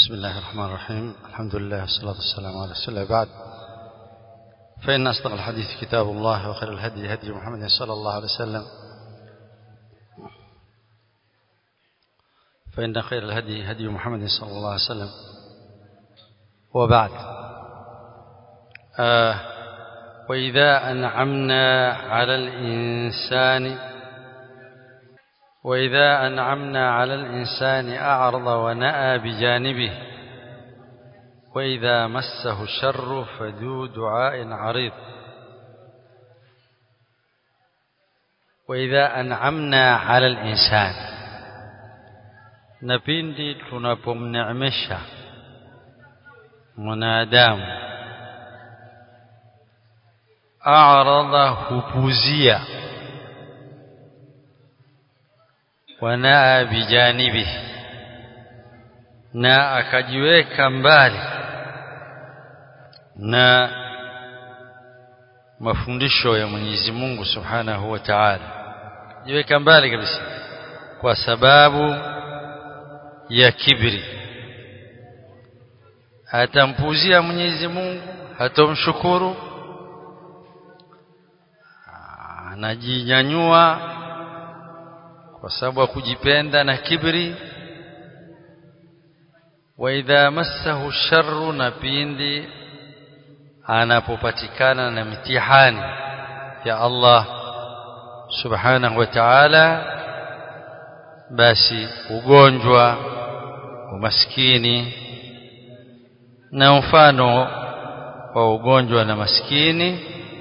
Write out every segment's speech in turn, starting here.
بسم الله الرحمن الرحيم الحمد لله والصلاة والسلام على رسول الله بعد فإن أصدق الحديث كتاب الله وخير الهدي هدي محمد صلى الله عليه وسلم فإن خير الهدي هدي محمد صلى الله عليه وسلم وبعد آه وإذا أنعمنا على الإنسان وإذا أنعمنا على الإنسان أعرض ونأى بجانبه وإذا مسه الشر فذو دعاء عريض وإذا أنعمنا على الإنسان نبindi tunapomneemesha mwanadamu a'rada hupuzia wanaa bijanibi na akajiweka mbali na mafundisho ya Mwenyezi Mungu Subhanahu wa Ta'ala jiweka mbali kabisa kwa sababu ya kibri hatampuzia Mwenyezi Mungu hatomshukuru anajinyanyua kwa sababu ya kujipenda na kibri wa idha massahu sharru na pindi anapopatikana na mitihani ya Allah subhanahu wa ta'ala basi ugonjwa umaskini na mfano wa ugonjwa na maskini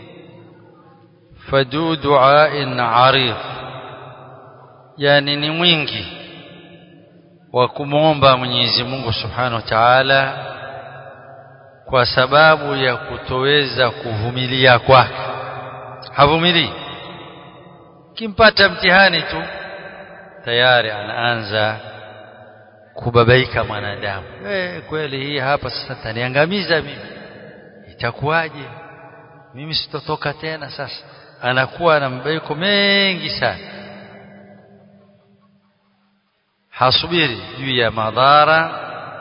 fadu du'ain 'arid yani ni mwingi wa kumwomba Mwenyezi Mungu Subhanahu wa Ta'ala kwa sababu ya kutoweza kuvumilia kwake havumilii kimpata mtihani tu tayari anaanza kubabaika mwanadamu eh kweli hii hapa sasa taniangamiza mimi itakuwaje mimi sitotoka tena sasa anakuwa na mabaiko mengi sana hasubiri juu ya madhara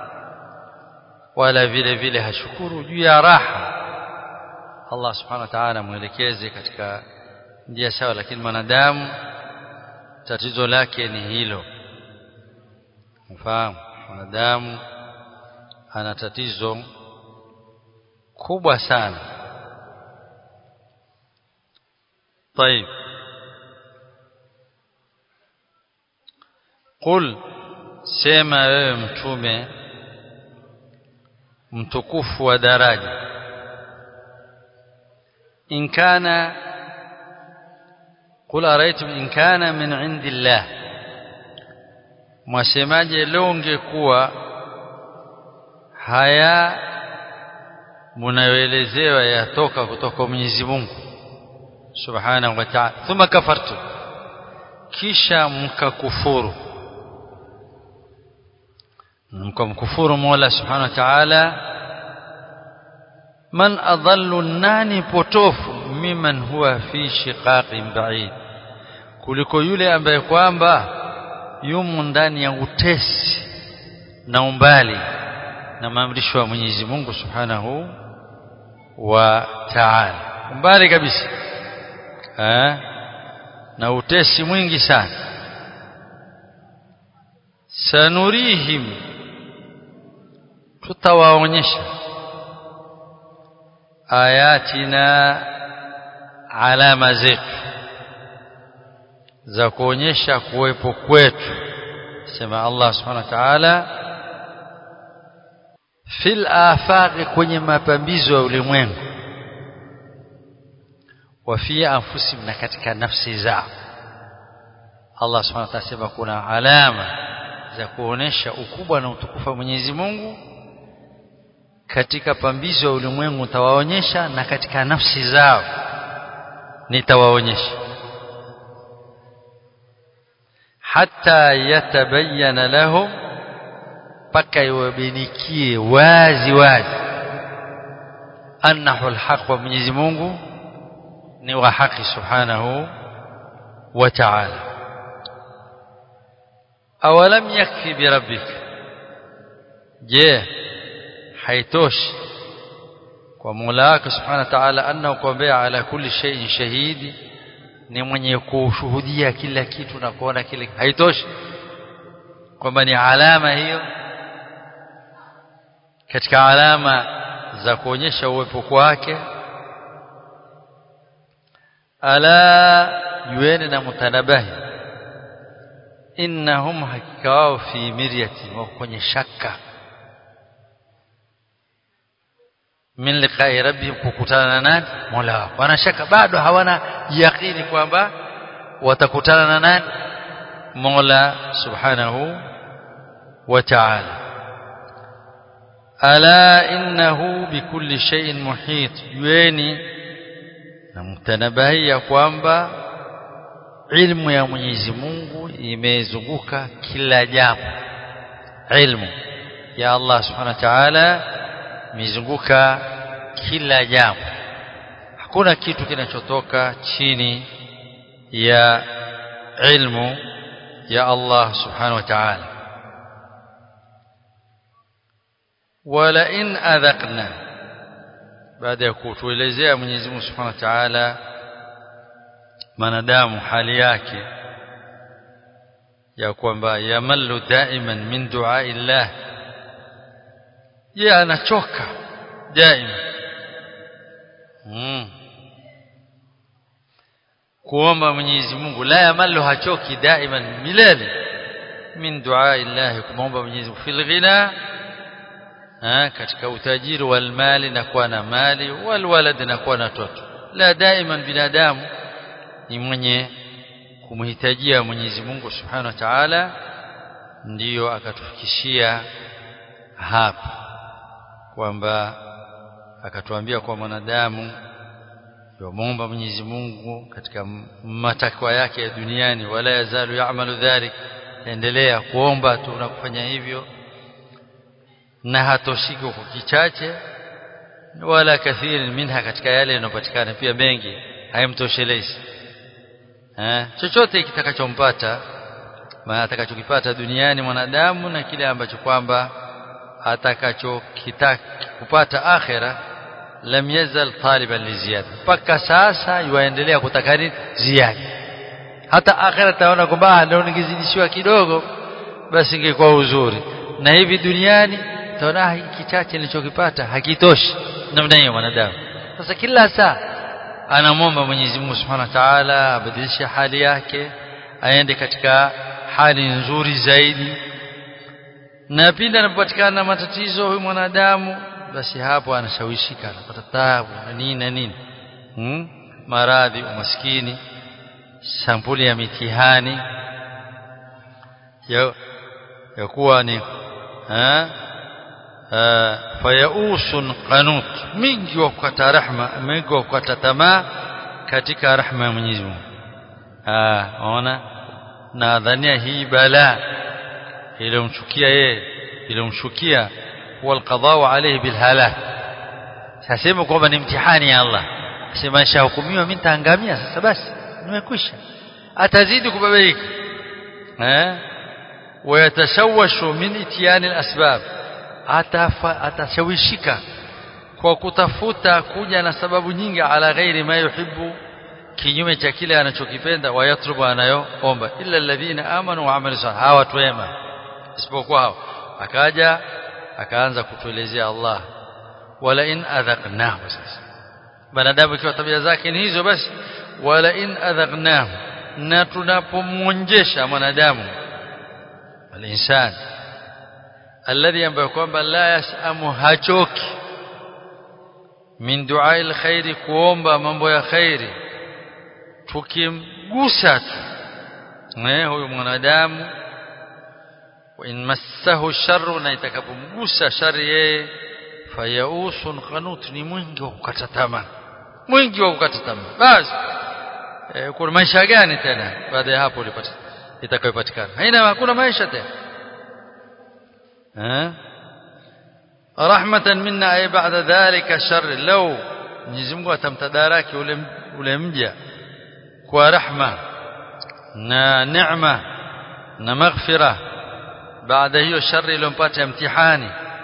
wala vile vile hashukuru juu ya raha Allah subhanahu wa ta'ala muelekeze katika njia sawa lakini mwanadamu tatizo lake ni hilo mfahamu mwanadamu ana tatizo kubwa sana طيب قل sema wewe mtume mtukufu wa daraja in kana qul araitum in kana min indillah mwasemaje leo ungekuwa haya munayoelezewa yatoka kutoka Mwenyezi Mungu subhanahu wa ta'ala thumma kafartu kisha mkakufuru mkamkufuru Mola Subhanahu wa Ta'ala man adallu nani potofu miman huwa fi shiqaqin ba'id kuliko yule ambaye kwamba yumo ndani ya utesi na umbali na maamrisho ya Mwenyezi Mungu Subhanahu wa Ta'ala umbali kabisa eh na utesi mwingi sana sanurihim tutawaonyesha ayatina alama zetu za kuonyesha kuwepo kwetu sema Allah subhanahu wa ta'ala fil afaqi kwenye mapambizo ya ulimwengu wa fi anfusihim na katika nafsi zao Allah subhanahu wa ta'ala sema kuna alama za kuonesha ukubwa na utukufu wa Mwenyezi Mungu katika pambizo ya ulimwengu tawaonyesha na katika nafsi zao nitawaonyesha hata yatabayana lahum paka iwabinikie wazi wazi annahu alhaq wa Mwenyezi Mungu ni wa haki subhanahu wa ta'ala awalam yakfi birabbika je haitoshi kwa Mola wake Subhanahu wa Ta'ala anna kwambia ala kulli shay'in shahidi ni mwenye kushuhudia kila kitu na kuona kile haitoshi kwamba ni alama hiyo katika alama za kuonyesha uwepo kwake ala yuene na mutanabahi innahum hakika wao fi miryati wa kwenye shaka min liqai rabbihim kukutana na nani mola wao wana shaka bado hawana yakini kwamba watakutana na nani mola subhanahu wa ta'ala ala innahu bikulli shay'in muhit yueni na mtanabahi ya kwamba ilmu ya Mwenyezi Mungu imezunguka kila jambo ilmu ya Allah subhanahu wa ta'ala imezunguka kila jambo hakuna kitu kinachotoka chini ya ilmu ya Allah subhanahu wa ta'ala wala in adhaqna baada ya kutuelezea Mwenyezi Mungu Subhanahu wa Ta'ala manadamu hali yake ya kwamba yamallu daiman min du'a illah yeye anachoka daima mm. kuomba Mwenyezi Mungu la yamallu hachoki daiman milele min du'a illah kumomba Mwenyezi Mungu fil ghina ha, katika utajiri wal mali na kuwa na mali wal walad na kuwa na toto la daiman binadamu ni mwenye kumhitajia Mwenyezi Mungu Subhanahu wa Ta'ala ndiyo akatufikishia hapa kwamba akatuambia kwa mwanadamu yomomba Mwenyezi Mungu katika matakwa yake ya duniani wala yazalu ya'malu dhalik endelea kuomba tu na kufanya hivyo na hatoshiki kwa kichache wala kathiri minha katika yale yanayopatikana pia mengi hayamtoshelezi eh chochote kitakachompata maana atakachokipata duniani mwanadamu na kile ambacho kwamba atakachokitaka kupata akhera lam yazal taliban liziyada mpaka sasa yuendelea kutaka ziada hata akhera taona kwamba ndio ningezidishiwa kidogo basi ingekuwa uzuri na hivi duniani taona hiki kichache nilichokipata hakitoshi namna hiyo mwanadamu sasa kila saa anamwomba Mwenyezi Mungu Subhanahu wa Ta'ala abadilishe hali yake aende katika hali nzuri zaidi na pindi anapopatikana na matatizo huyu mwanadamu basi hapo anashawishika anapata taabu na nini na nini hmm? maradhi umaskini sampuli ya mitihani ya, ya kuwa ni ha? fayausun qanut mingi wa kukata rahma mingi wa kukata tamaa katika rahma ya Mwenyezi Mungu ah ona na dhania hii bala ilomchukia yeye ilomshukia huwa alqadau alayhi bilhalak sasema kwamba ni mtihani ya Allah sema shahukumiwa mimi nitaangamia sasa basi nimekwisha atazidi kubabaika eh wayatashawashu min itiyani alasbab atashawishika kwa kutafuta kuja na sababu nyingi ala ghairi ma yuhibbu kinyume cha kile anachokipenda wayatrubu anayoomba illa alladhina amanu wa amilu salih hawa watu wema isipokuwa hao akaja akaanza kutuelezea Allah wala in adhaqnahu sasa banadamu ikiwa tabia zake ni hizo basi wala in adhaqnahu na tunapomwonjesha mwanadamu alinsani alladhi ambaye kwamba la yasamu hachoki min duai alkhairi kuomba mambo ya khairi tukimgusa tu eh huyu mwanadamu wa in massahu sharru na itakapomgusa shari yeye fayausun qanut ni mwingi wa kukata tamaa mwingi wa kukata tamaa basi eh, kuna maisha gani tena baada ya hapo ulipata itakayopatikana haina hakuna maisha tena eh rahmatan minna ay ba'da dhalika shar law Mwenyezi Mungu atamtadaraki ule ule mja kwa rahma na neema na maghfira baada hiyo shari iliyompata mtihani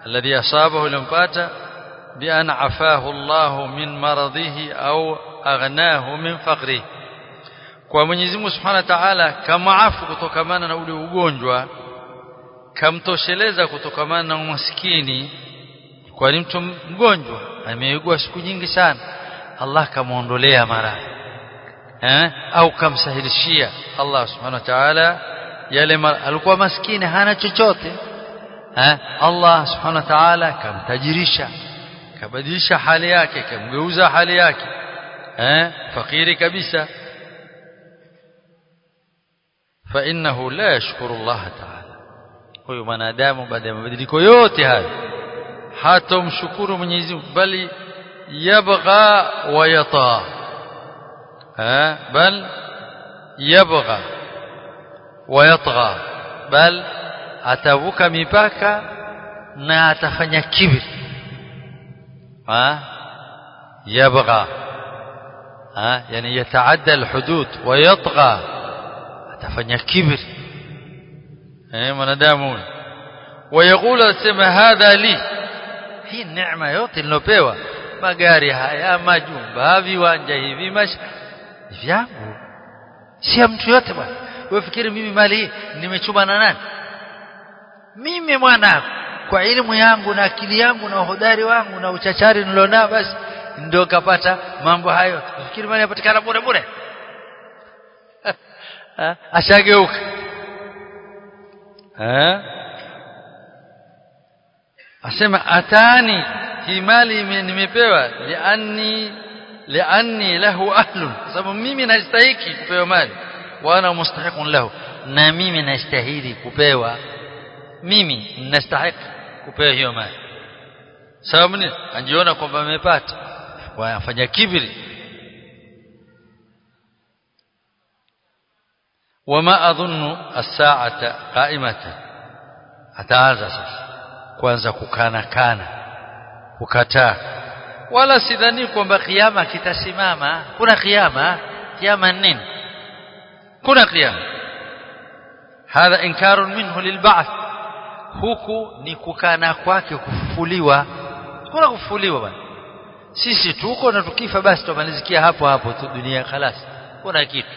الذي أصابه لمباتا بأن عفاه الله من مرضه أو أغناه من فقره kwa Mwenyezi Mungu Subhanahu wa Ta'ala kamaafu kutokamana na ule ugonjwa kamtosheleza kutokamana na umaskini kwa ni mtu mgonjwa ameugua siku nyingi sana Allah kamuondolea maradhi eh au kamsahilishia Allah Subhanahu wa Ta'ala yale alikuwa maskini hana chochote eh Allah Subhanahu wa Ta'ala kamtajirisha kabadilisha hali yake kamgeuza hali yake eh fakiri kabisa فإنه لا يشكر الله تعالى huyo mwanadamu baada ya mabadiliko yote haya hatomshukuru Mwenyezi Mungu bali yabgha wa yata ha bal yabgha wa yatgha bal atavuka mipaka na atafanya kibri ha yabgha ha yani yataadda alhudud wa yatgha atafanya kibri eh mwanadamu wayakula asema hadha li hii neema yote nilopewa magari haya majumba viwanja hivi mash vyangu si ya mtu yote bwana wewe fikiri mimi mali hii nimechuma na nani mimi mwana kwa elimu yangu na akili yangu na uhodari wangu na uchachari nilionao basi ndio kapata mambo hayo fikiri mali yapatikana bure bure ashageuka eh asema atani hii mali nimepewa lianni lianni lahu ahlun sababu mimi nastahiki kupewa mali wa ana mustahiqun lahu na mimi nastahili kupewa mimi nastahiki kupewa hiyo mali sababu ni anajiona kwamba amepata wafanya kibri وما أظن الساعة قائمة ataanza sasa kwanza kukana kana kukataa wala sidhani kwamba kiyama kitasimama kuna kiyama kiyama nini kuna kiyama hadha inkarun minhu lilba'th huku ni kukana kwake kufufuliwa kuna kufufuliwa bwana sisi tuko na tukifa basi tumalizikia hapo hapo tu dunia khalas kuna kitu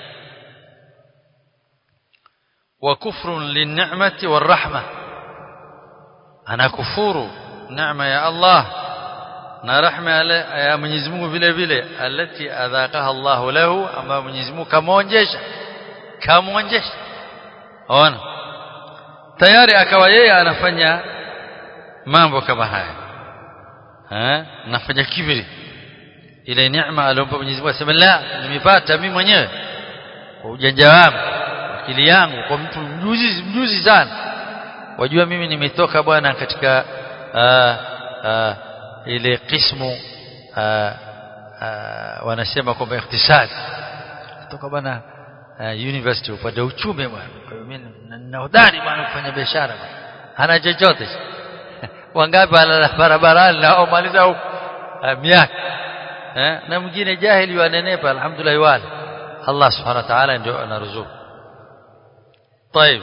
وكفر للنعمة والرحمة أنا كفور نعمة يا الله na rahma ya Mwenyezi Mungu vile vile alati adhaqaha Allah lahu ama Mwenyezi Mungu kamuonjesha kamuonjesha ona tayari akawa yeye anafanya mambo kama haya eh nafanya kibri ile neema aliyompa Mwenyezi Mungu asema la nimepata mimi mwenyewe kwa ujanja wangu akili yangu kwa mtu mjuzi mjuzi sana wajua mimi nimetoka bwana katika aa, aa, ile kismu aa, aa, wanasema kwamba iktisadi kutoka bwana university upande uchumi bwana kwa hiyo mimi nina hodari bwana kufanya biashara hana chochote wangapi ala barabarani na maliza huko miaka eh na mwingine jahili wanenepa alhamdulillah wale Allah subhanahu wa ta'ala ndio anaruzuku طيب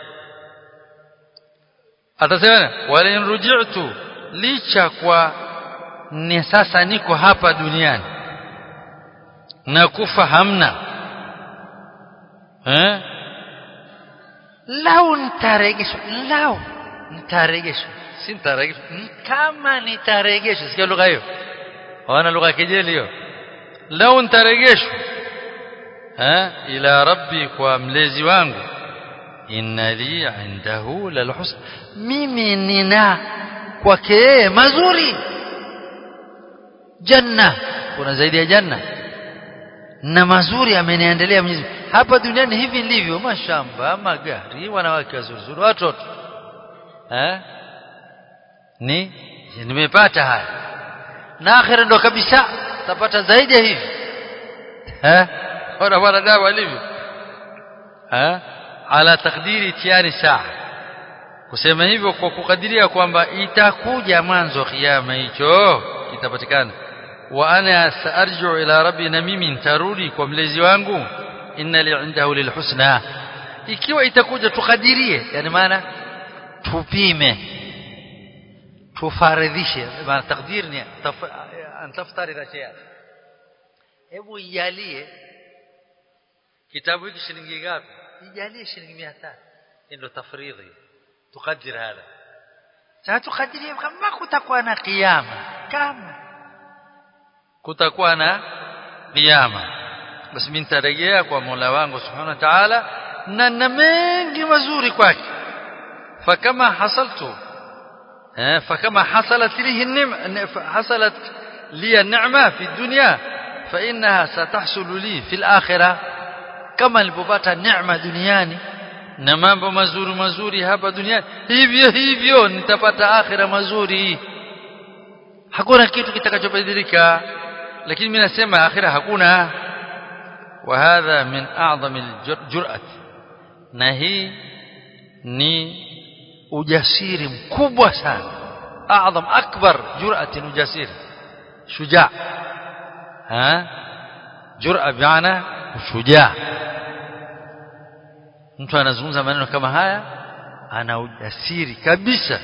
atasema wala in ruji'tu licha kwa ni sasa niko hapa duniani na kufa hamna eh lau nitaregeshwa lau nitaregeshwa si nitaregeshwa kama nitaregeshwa sikia lugha hiyo wana lugha kejeli hiyo lau nitaregeshwa eh ila rabbi kwa mlezi wangu inna li indahu lalhusn mimi nina kwake yeye mazuri janna kuna zaidi ya janna na mazuri ameniendelea Mwenyezi hapa duniani hivi ndivyo mashamba magari wanawake wazuri watoto eh ni nimepata haya na akhira ndo kabisa tapata zaidi ya hivi eh ona wanadamu alivyo eh ala takdiri tiari saa kusema hivyo kwa kukadiria kwamba itakuja mwanzo kiyama hicho kitapatikana wa ana saarju ila rabbi na mimi nitarudi kwa mlezi wangu inna li indahu lilhusna ikiwa itakuja tukadirie yani maana tupime tufaridhishe maana takdir ni antaftarida shay'a hebu ijalie kitabu hiki shilingi ngapi ijalie shilingi 500 ndio tafridhi tukadir hada sasa tukadirie kama kutakuwa na kiyama kama kutakuwa na kiyama basi mimi nitarejea kwa Mola wangu Subhanahu wa Ta'ala na na mengi mazuri kwake fakama hasaltu eh fakama hasalat lihi an-ni'ma hasalat li an-ni'ma fi dunya fa innaha satahsulu li fi al-akhirah kama nilipopata neema duniani na mambo mazuri mazuri hapa duniani hivyo hivyo nitapata akhira mazuri hakuna kitu kitakachobadilika lakini mimi nasema akhira hakuna وهذا من أعظم الجرأة na hii ni ujasiri mkubwa sana أعظم أكبر جرأة ujasiri شجاع ها جرأة بمعنى شجاع mtu anazungumza maneno kama haya ana ujasiri kabisa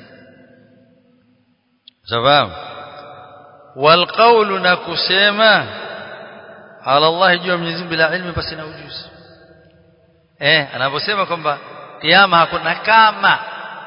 sababu والقول na kusema ala Allah juu ya Mwenyezi Mungu bila ilmu basi na ujuzi eh anaposema kwamba kiyama hakuna kama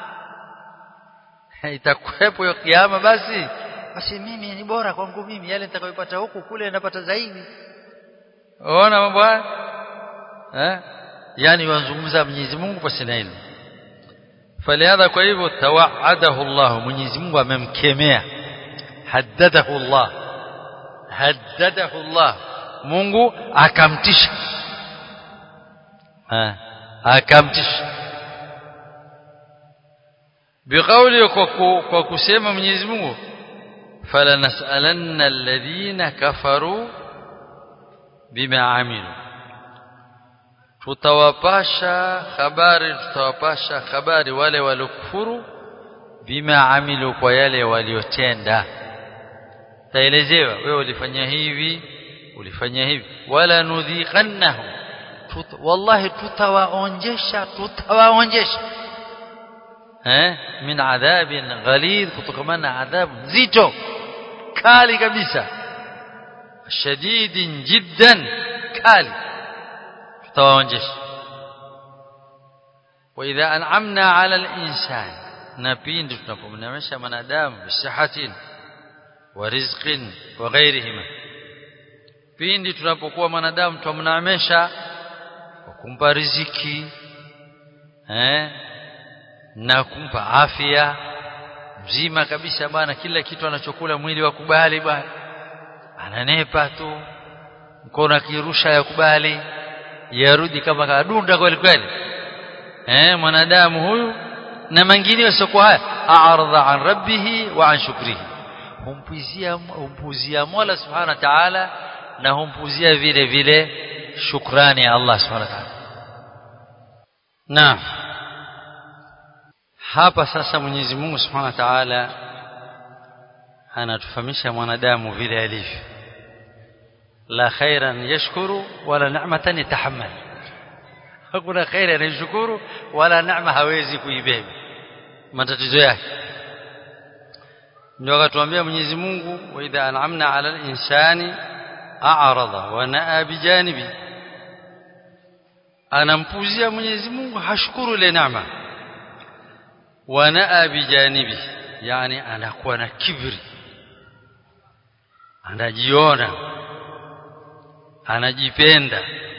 itakuwepo hiyo kiyama basi basi mimi ni bora kwangu mimi yale nitakayopata huku kule napata zaidi unaona mambo haya eh yani wanzungumza Mwenyezi Mungu basi na ilmu falihadha kwa hivyo tawaadahu Allah Mwenyezi Mungu amemkemea haddadahu Allah haddadahu Allah Mungu akamtisha ha akamtisha biqauli kwa kusema Mwenyezi Mungu fala nasalanna alladhina kafaru bima amilu tutawapasha habari tutawapasha habari wale waliokufuru bima amilu kwa yale waliotenda taelezewa wewe ulifanya hivi ulifanya hivi wala nudhiqannahu Tut, wallahi tutawaonjesha tutawaonjesha eh min adhabin ghalid kutokamana adhabu nzito kali kabisa shadidin jiddan kali tutawaonjesha واذا انعمنا على الانسان نبيند tunapomnemesha mwanadamu bisihatin wa rizqin wa ghairihima pindi tunapokuwa mwanadamu tumnaamesha kwa kumpa riziki eh na kumpa afya mzima kabisa bwana kila kitu anachokula mwili wakubali bwana ananepa tu mkono akirusha yakubali yarudi kama kadunda kweli kweli eh mwanadamu huyu na mengine yasiokuwa haya a'radha an rabbih wa an shukrihi humpuzia humpuzia Mola subhanahu wa ta'ala na humpuzia vile vile shukrani ya Allah subhanahu wa ta'ala na hapa sasa Mwenyezi Mungu subhanahu wa ta'ala anatufahamisha mwanadamu vile alivyo la khairan yashkuru wala ni'matan yatahammal hakuna khairi anayeshukuru wala neema hawezi kuibeba matatizo yake ndio akatuambia Mwenyezi Mungu wa idha an'amna 'ala al-insani a'rada wa na'a bijanibi anampuzia Mwenyezi Mungu hashukuru ile neema wa na'a bijanibi yani anakuwa na kibri anajiona anajipenda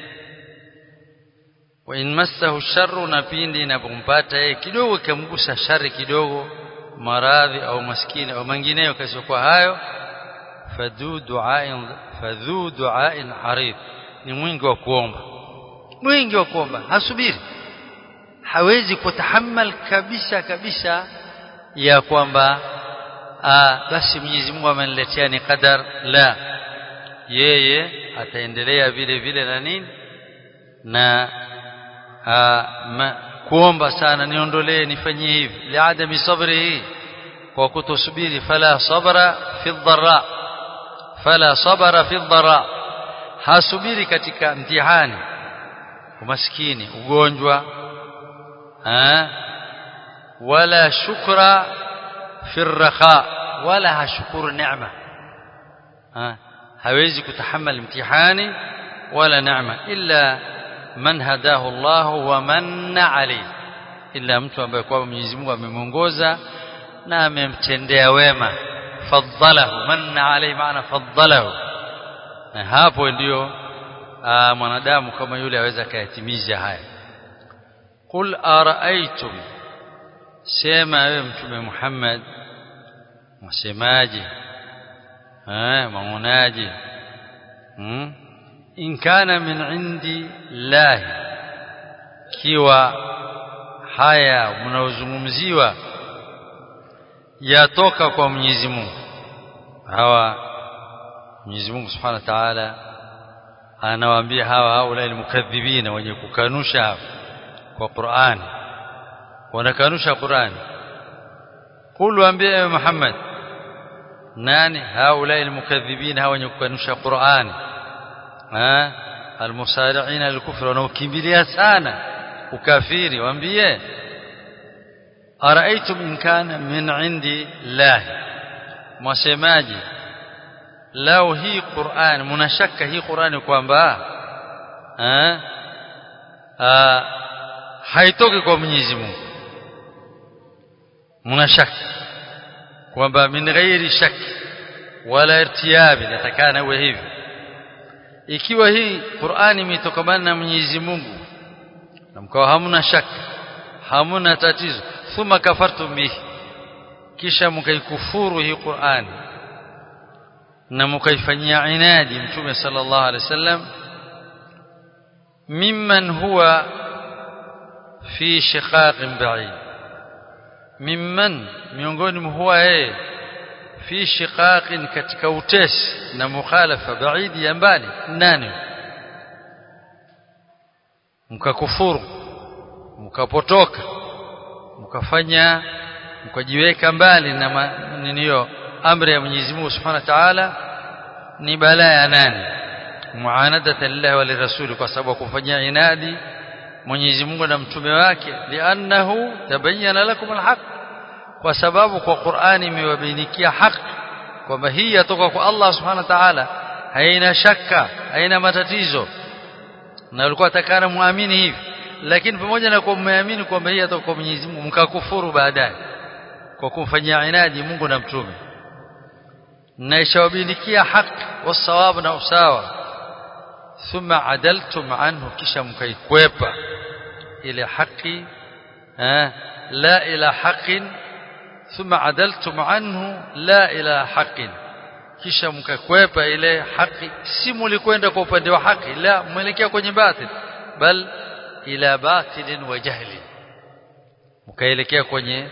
wa in massahu sharru na pindi inapompata yeye kidogo kamgusa shari kidogo maradhi au maskini au mengineyo kasiokuwa hayo fadhu du'ain fadhu du'ain arid ni mwingi wa kuomba mwingi wa kuomba hasubiri hawezi kutahammal kabisa kabisa ya kwamba basi Mwenyezi Mungu ameniletea ni qadar la yeye ataendelea vile vile na nini na ma, kuomba sana niondolee nifanyie hivi liadami sabrihi kwa kutosubiri fala sabra fi dharra fala sabra fi dharra hasubiri katika mtihani umaskini ugonjwa ha? wala shukra fi raha wala hashukuru neema ha hawezi kutahammel mtihani wala neema illa man hadahu Allah wa manna alayhi illa mtu ambaye kwa Mwenyezi Mungu amemuongoza na amemtendea wema faddalahu manna alayhi maana faddalahu na hapo ndio mwanadamu kama yule aweza kayatimiza haya qul araaitum sema wewe mtume Muhammad msemaje eh maonaje hmm? in kana min indi lahi kiwa haya mnaozungumziwa yatoka kwa Mwenyezi Mungu hawa Mwenyezi Mungu Subhanahu wa Ta'ala anawaambia hawa haula almukadhibina wenye kukanusha kwa Qur'an wanakanusha Qur'an qul waambie Muhammad nani haula almukadhibina hawa wenye kukanusha Qur'an ha almusari'ina alkufr wanaokimbilia sana ukafiri waambie araaitum in kana min indi lahi mwasemaji lao hii Qur'an mnashaka hii Qur'ani kwamba haitoki kwa Mwenyezi Mungu mnashaka kwamba min ghairi shaki wala irtiyabi natakana uwe hivi ikiwa hii Qur'ani imetokana na Mwenyezi Mungu na mkawa hamna shaka hamna tatizo thumma kafartum bihi kisha mkaikufuru hii Qur'ani na mkaifanyia inadi mtume sallallahu alaihi wasallam mimman huwa fi shiqaqin ba'id mimman miongoni huwa yeye fi shiqaqin katika utesi na mukhalafa baidi ya mbali nani mkakufuru mkapotoka mkafanya mkajiweka mbali na niniyo amri ya Mwenyezi Mungu Subhanahu wa Ta'ala ni balaa ya nani muanadata lillahi wa lirasuli kwa sababu kufanyia inadi Mwenyezi Mungu na mtume wake li'annahu tabayyana lakum alhaq kwa sababu kwa Qur'ani imewabainikia haki kwamba hii yatoka kwa Allah Subhanahu wa Ta'ala haina shaka haina matatizo na walikuwa takana muamini hivi lakini pamoja na kuwa mmeamini kwamba hii yatoka kwa Mwenyezi Mungu mkakufuru baadaye kwa kumfanyia inadi Mungu na mtume na ishawabilikia haki wasawabu na usawa thumma adaltum anhu kisha mkaikwepa ile haki la ila haqin thumma adaltum anhu la ila haqin kisha mkakwepa ile haki si mulikwenda kwa upande wa haki la mwelekea kwenye batil bal ila batilin wa jahli mkaelekea kwenye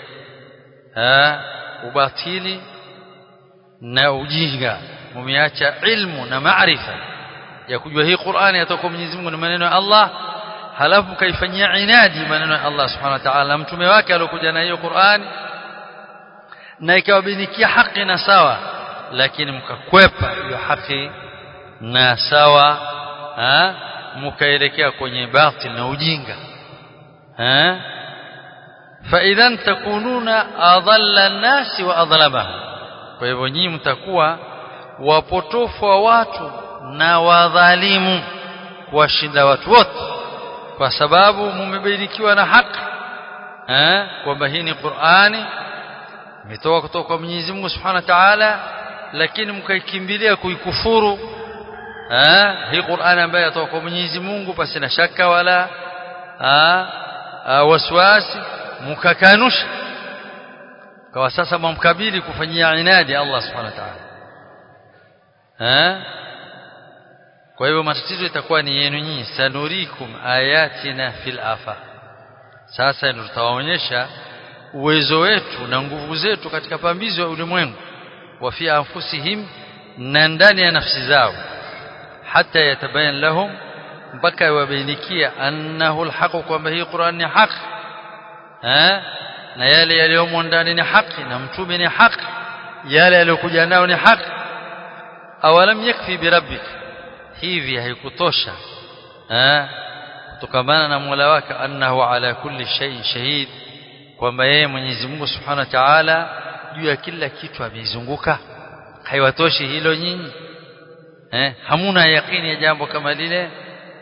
ubatili na ujinga mumeacha ilmu na maarifa ya kujua hii Qur'ani yatoka Mwenyezi Mungu na maneno ya Allah halafu kaifanyia inadi maneno ya Allah Subhanahu wa Ta'ala mtume wake aliyokuja na hiyo Qur'ani na ikawabinikia haki na sawa lakini mkakwepa hiyo haki na sawa ha mkaelekea kwenye batil na ujinga ha fa idhan takununa adalla an-nasi wa adlamahum kwa hivyo nyinyi mtakuwa wapotofu wa watu na wadhalimu kuwashinda watu wote kwa sababu mumebarikiwa na haki eh kwamba hii ni Qur'ani imetoka kutoka kwa Mwenyezi Mungu Subhanahu wa Ta'ala lakini mkaikimbilia kuikufuru eh hii Qur'ani ambayo inatoka kwa Mwenyezi Mungu pasi na shaka wala waswasi mkakanusha kwa sasa mumkabili kufanyia inadi Allah Subhanahu wa Ta'ala eh kwa hivyo matatizo itakuwa ni yenu nyinyi sanurikum ayatina fil afaq sasa ndio tutawaonyesha uwezo wetu na nguvu zetu katika pambizo ya ulimwengu wa fi anfusihim na ndani ya nafsi zao hata yatabayan lahum mpaka iwabainikia annahu alhaq kwamba hii Qur'an ni haki eh na yale yaliyomo ndani ni haki na mtume ni haki yale yaliyokuja nao ni haki awalam yakfi birabbika hivi haikutosha eh kutokamana na Mola wake annahu ala kulli shay'in shahid kwamba yeye Mwenyezi Mungu Subhanahu wa Ta'ala juu ya kila kitu ameizunguka haiwatoshi hilo nyinyi eh hamuna yaqini ya jambo kama lile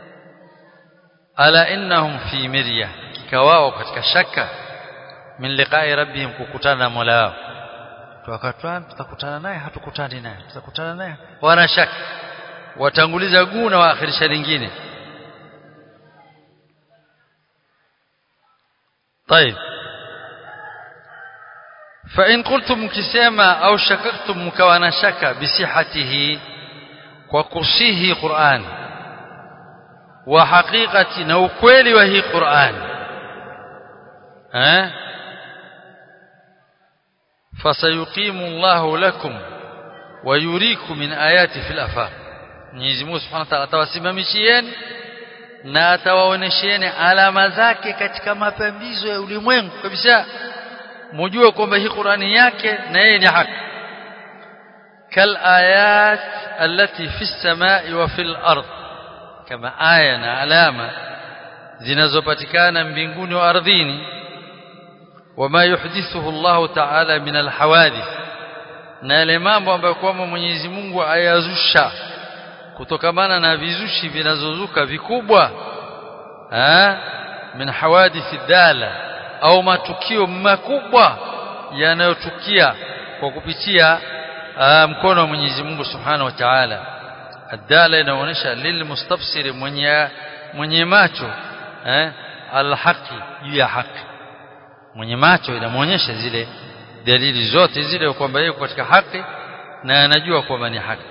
ala innahum fi mirya kikawao katika shaka min liqa'i rabbihim kukutana na Mola wao tukatwa tutakutana naye hatukutani naye tutakutana naye wana shaka watanguliza guu na waakhirisha lingine طيب فإن قلتم كسما أو شككتم مكوانا شك بصحته وكرسيه قرآن وحقيقة نوكويل وهي قرآن ها فسيقيم الله لكم ويريكم من آيات في الأفاق Mwenyezi Mungu Subhanahu wa Ta'ala atawasimamishieni na atawaonesheni alama zake katika mapambizo ya ulimwengu kabisa mujue kwamba hii Qur'ani yake na yeye ni haki kal ayat allati fi samai wa fil ard kama aya na alama zinazopatikana mbinguni wa ardhini wama yuhdithuhu Allah ta'ala min alhawadith na yale mambo ambayo kwamba Mwenyezi Mungu ayazusha kutokamana na vizushi vinazozuka vikubwa eh min hawadithi dala au matukio makubwa yanayotukia kwa kupitia mkono wa Mwenyezi Mungu Subhanahu wa Ta'ala adala inaonyesha lilmustafsir mwenye mwenye macho eh alhaqi juu ya haki mwenye macho inamuonyesha zile dalili zote zile kwamba yeye katika haki na anajua kwamba ni haki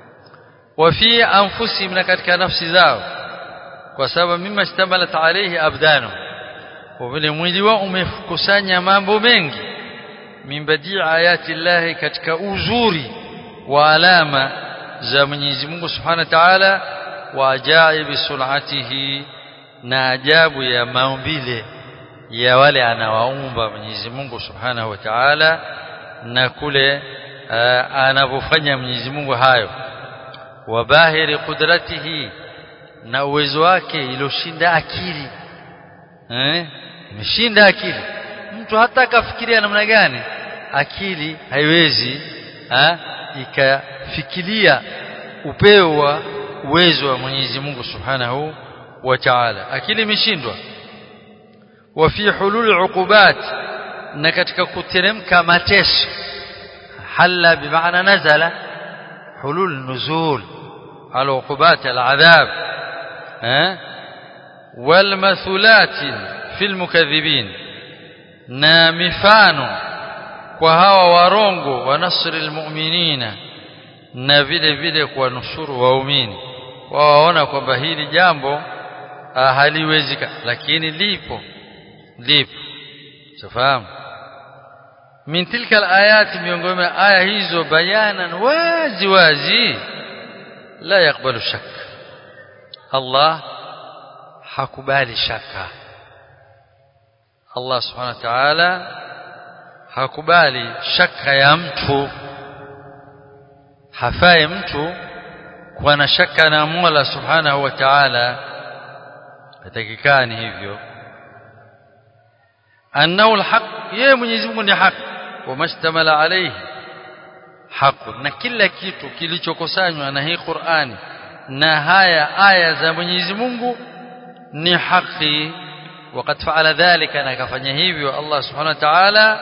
وفي انفسهم na katika nafsi zao kwa sababu mima istamalat alayhi abdanu kwa vile mwili wao umekusanya mambo mengi min badii ayati llahi katika uzuri wa alama za Mwenyezi Mungu Subhanahu wa Ta'ala wa ajaibi sunatihi na ajabu ya maumbile ya wale anawaumba Mwenyezi Mungu Subhanahu wa Ta'ala na kule anavyofanya Mwenyezi Mungu hayo wabahiri qudratihi na uwezo wake iloshinda akili eh imeshinda akili mtu hata akafikiria namna gani akili haiwezi ha? ikafikiria upeo wa uwezo wa Mwenyezi Mungu Subhanahu wa Ta'ala akili imeshindwa wa fi hulul uqubat na katika kuteremka mateso halla bimaana nazala حلول نزول على عقوبات العذاب ها والمثلات في المكذبين na mifano kwa hawa warongo wa nasri almu'minina na vile vile kwa nusuru waumini waona kwamba hili jambo haliwezika lakini lipo lipo safahamu min tilka alayat miongoni mwa aya hizo bayanan wazi wazi la yakbalu shak Allah hakubali shaka Allah subhanahu wa ta'ala hakubali shaka ya mtu hafai mtu kuwa na shaka na Mola subhanahu wa ta'ala hatakikani hivyo annahu alhaq yeye Mwenyezi Mungu ni haki wamastamala alayhi haq na kila kitu kilichokusanywa na hii Qur'ani na haya aya za Mwenyezi Mungu ni haki وقد فعل ذلك na kafanya hivyo Allah subhanahu wa ta'ala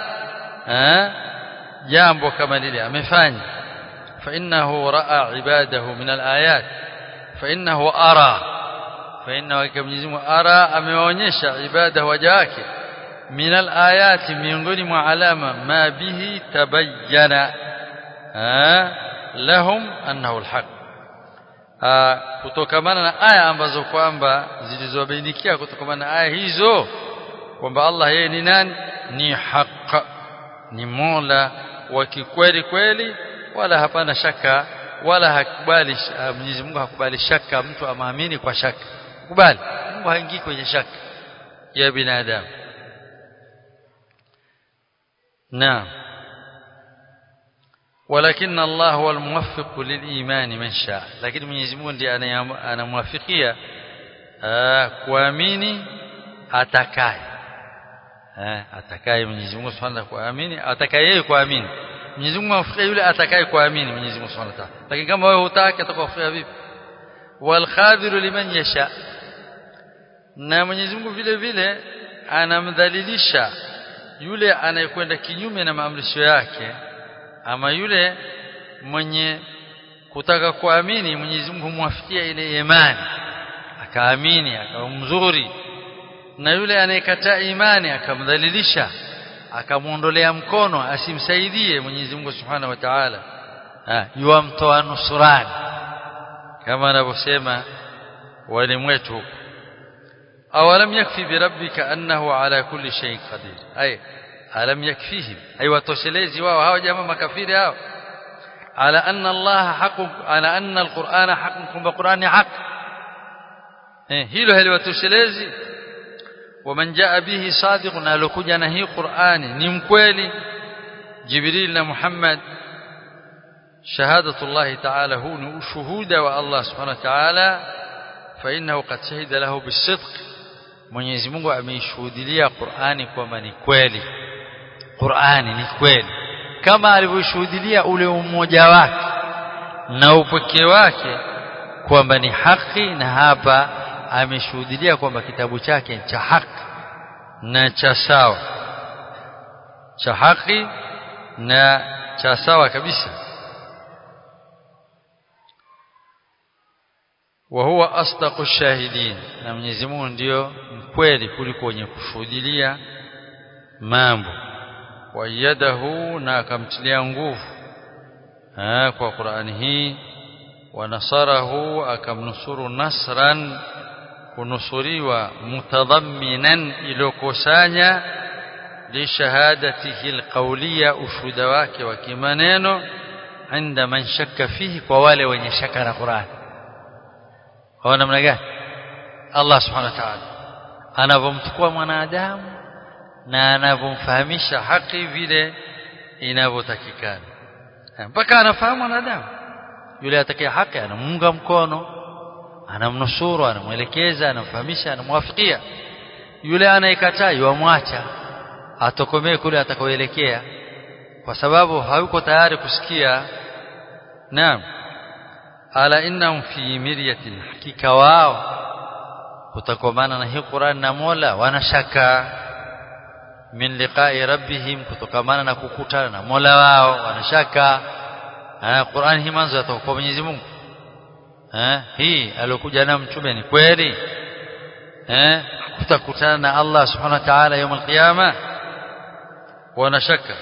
jambo kama lile amefanya فإنه رأى عباده من الآيات فإنه أرى فإنه كمجيز أرى ameonyesha ibada waja wake من الآيات miongoni mwa alama ma bihi tabayyana lahum annahu alhaq kutokamana na aya ambazo kwamba zilizobainikia kutokamana na aya hizo kwamba Allah yeye ni nani ni haq ni Mola wa kikweli kweli wala hapana shaka wala hakubali Mwenyezi Mungu hakubali shaka mtu amaamini kwa shaka kubali Mungu haingii kwenye shaka ya binadamu نعم ولكن الله هو الموفق للإيمان من شاء لكن Mwenyezi Mungu ndiye anamwafikia kuamini atakaye eh atakaye Mwenyezi Mungu Subhanahu kuamini atakaye yeye kuamini Mwenyezi Mungu amfikia yule atakaye kuamini Mwenyezi Mungu Subhanahu wa Ta'ala lakini kama wewe hutaki atakufikia vipi wal khadhiru liman yasha na Mwenyezi Mungu vile vile anamdhalilisha yule anayekwenda kinyume na maamrisho yake ama yule mwenye kutaka kuamini Mwenyezi Mungu humwafikia ile imani akaamini akawa mzuri na yule anayekataa imani akamdhalilisha akamuondolea mkono asimsaidie Mwenyezi Mungu Subhanahu wa Ta'ala yuamtoa nusurani kama anavyosema walimu wetu huko awalam yakfi birabbika annahu ala kulli shay'in qadir ay alam yakfihim ay watoshelezi wao hao jamaa makafiri hao ala anna Allah haqu ala anna alqur'ana haqqun kumba qur'ani haq eh hilo haliwatoshelezi ومن جاء به صادق alokuja na hii Qur'ani ni mkweli Jibril na Muhammad شهادة الله تعالى هو شهود والله سبحانه وتعالى فإنه قد شهد له بالصدق Mwenyezi Mungu ameishuhudia Qur'ani kwamba ni kweli Qur'ani ni kweli kama alivyoshuhudia ule umoja wake na upekee wake kwamba ni haki na hapa ameshuhudia kwamba kitabu chake cha haki na cha sawa cha haki na cha sawa kabisa wa huwa asdaqu shahidin na Mwenyezi Mungu ndio mkweli kuliko wenye kushuhudia mambo wayadahu na akamtilia nguvu kwa Qur'ani hii wa nasarahu akamnusuru nasran kunusuriwa mutadhamminan ilokusanya lishahadatihi alqawliya ushuda wake wa kimaneno inda man shakka fihi kwa wale wenye shaka na Qur'an kwa namna gani Allah subhanahu wa ta'ala anavomchukua mwanadamu na anavomfahamisha haki vile inavyotakikana mpaka anafahamu mwanadamu yule atakaye haki anamunga mkono anamnusuru anamwelekeza anamfahamisha anamwafikia yule anayekataa yamwacha atokomee kule atakoelekea kwa sababu hayuko tayari kusikia naam ala innahum fi miryatin hakika wao kutakomana na hii Qur'an na Mola wanashaka min liqa'i rabbihim kutokamana na kukutana na Mola wao wanashaka Qur'an hii manzo yatoka kwa Mwenyezi Mungu eh hii aliyokuja na mtume ni kweli eh kutakutana na Allah subhanahu wa ta'ala يوم القيامه wanashaka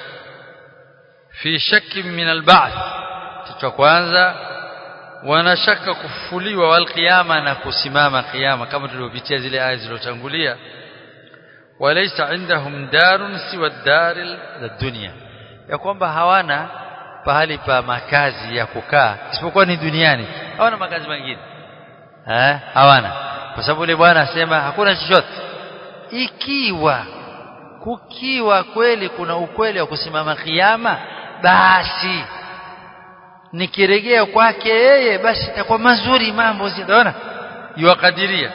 fi shakki min al-ba'th kitu kwanza wanashaka kufufuliwa wal qiyama na kusimama qiyama kama tulivyopitia zile aya zilizotangulia walaysa indahum darun siwa daril dunya ya kwamba hawana pahali pa makazi ya kukaa isipokuwa ni duniani hawana makazi mengine eh hawana kwa sababu yule bwana asema hakuna chochote ikiwa kukiwa kweli kuna ukweli wa kusimama kiyama basi nikiregea kwake yeye basi itakuwa mazuri mambo unaona yuwakadiria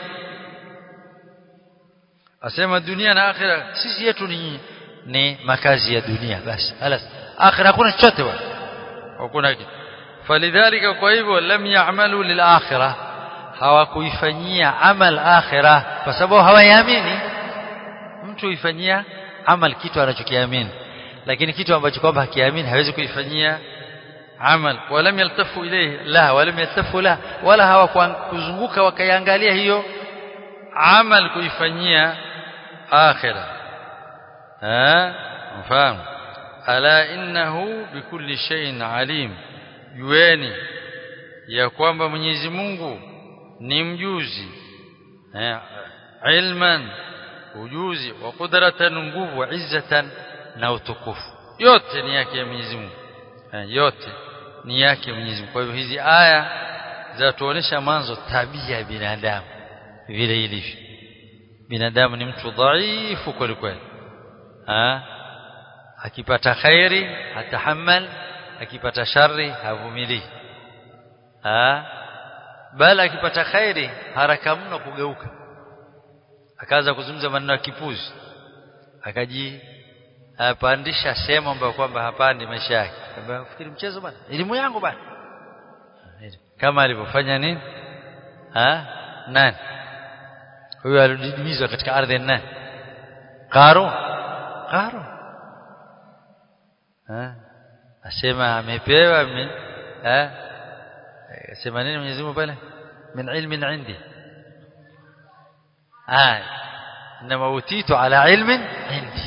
asema dunia na akhira sisi yetu ni ni makazi ya dunia basi alas akhira hakuna chochote bwana hakuna kitu falidhalika kwa hivyo lam ya'malu lil akhirah hawakuifanyia amal akhirah kwa sababu hawaiamini mtu ifanyia amal kitu anachokiamini lakini kitu ambacho kwamba hakiamini hawezi kuifanyia amal walam yaltafu ilayhi la walam yaltafu la wala hawakuzunguka wakaiangalia hiyo amal kuifanyia akhira eh mfahamu ala innahu bikulli shay'in alim yueni ya kwamba Mwenyezi Mungu ni mjuzi eh ilman ujuzi wa qudratan nguvu wa izzatan na utukufu yote ni yake ya Mwenyezi Mungu yote ni yake Mwenyezi Mungu kwa hivyo hizi aya zatuonesha mwanzo tabia ya binadamu vile ilivyo binadamu ni mtu dhaifu kweli kweli akipata khairi atahammal akipata shari havumilii bali akipata khairi haraka mno kugeuka akaanza kuzungumza maneno ya kipuzi akaji apandisha sehemu ambayo kwamba hapandi maisha yake kwamba fikiri mchezo bwana elimu yangu bwana kama alivyofanya nini ha nani huyo alididimizwa katika ardhi nani Qarun Qarun ha asema amepewa min ha asema nini Mwenyezi Mungu pale min ilmin indi ah inma utitu ala ilmin indi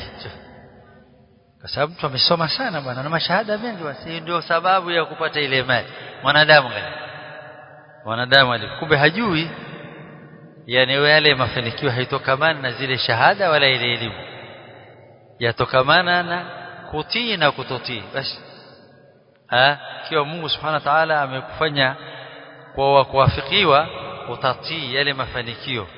kwa sababu mtu amesoma sana bwana na mashahada mengi basi ndio sababu ya kupata ile mali mwanadamu gani mwanadamu kumbe hajui yani yale mafanikio haitokamana na zile shahada wala ile elimu yatokamana na kutii na kutotii basi ah kiwa Mungu subhanahu wa ta'ala amekufanya kwa kuwafikiwa utatii yale mafanikio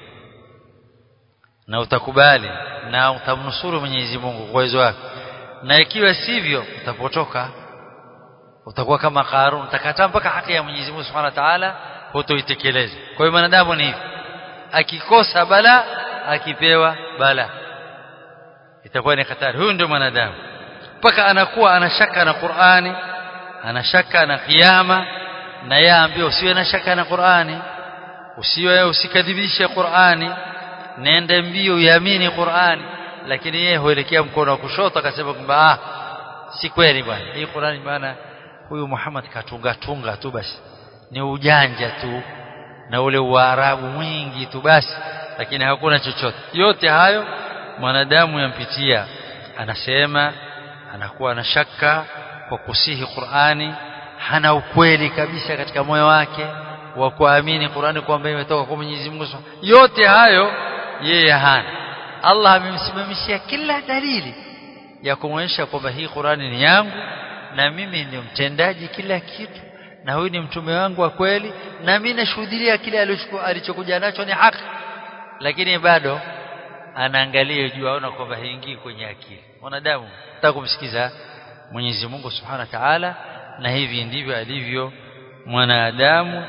na utakubali na utamnusuru Mwenyezi Mungu kwa uwezo wake na ikiwa sivyo utapotoka utakuwa kama Qarun utakataa mpaka haki ya Mwenyezi Mungu Subhanahu wa Ta'ala hutoitekeleza kwa hiyo mwanadamu ni hivi akikosa bala akipewa bala itakuwa ni hatari huyu ndio mwanadamu mpaka anakuwa anashaka na Qur'ani anashaka na kiyama na yeye ambaye usiwe na shaka na Qur'ani usiwe usikadhibishe Qur'ani nende mbio uamini Qur'ani lakini yeye huelekea mkono wa kushoto akasema kwamba ah si kweli bwana hii Qur'ani bwana huyu Muhammad katunga tunga tu basi ni ujanja tu na ule uarabu mwingi tu basi lakini hakuna chochote yote hayo mwanadamu yampitia anasema anakuwa na shaka kwa kusihi Qur'ani hana ukweli kabisa katika moyo wake wa kuamini Qur'ani kwamba imetoka kwa Mwenyezi Mungu yote hayo yeye hana Allah amemsimamishia kila dalili ya kumwonyesha kwamba hii Qur'ani ni yangu na mimi ni mtendaji kila kitu na huyu ni mtume wangu wa kweli na mimi nashuhudia kile alichokuja nacho ni haki lakini bado anaangalia juu aona kwamba haingii kwenye akili mwanadamu nataka kumsikiza Mwenyezi Mungu Subhanahu wa Ta'ala na hivi ndivyo alivyo mwanadamu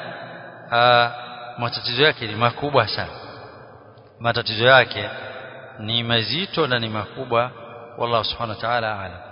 matatizo yake ni makubwa sana matatizo yake ni mazito na ni makubwa wallahu subhanahu wa ta'ala a'lam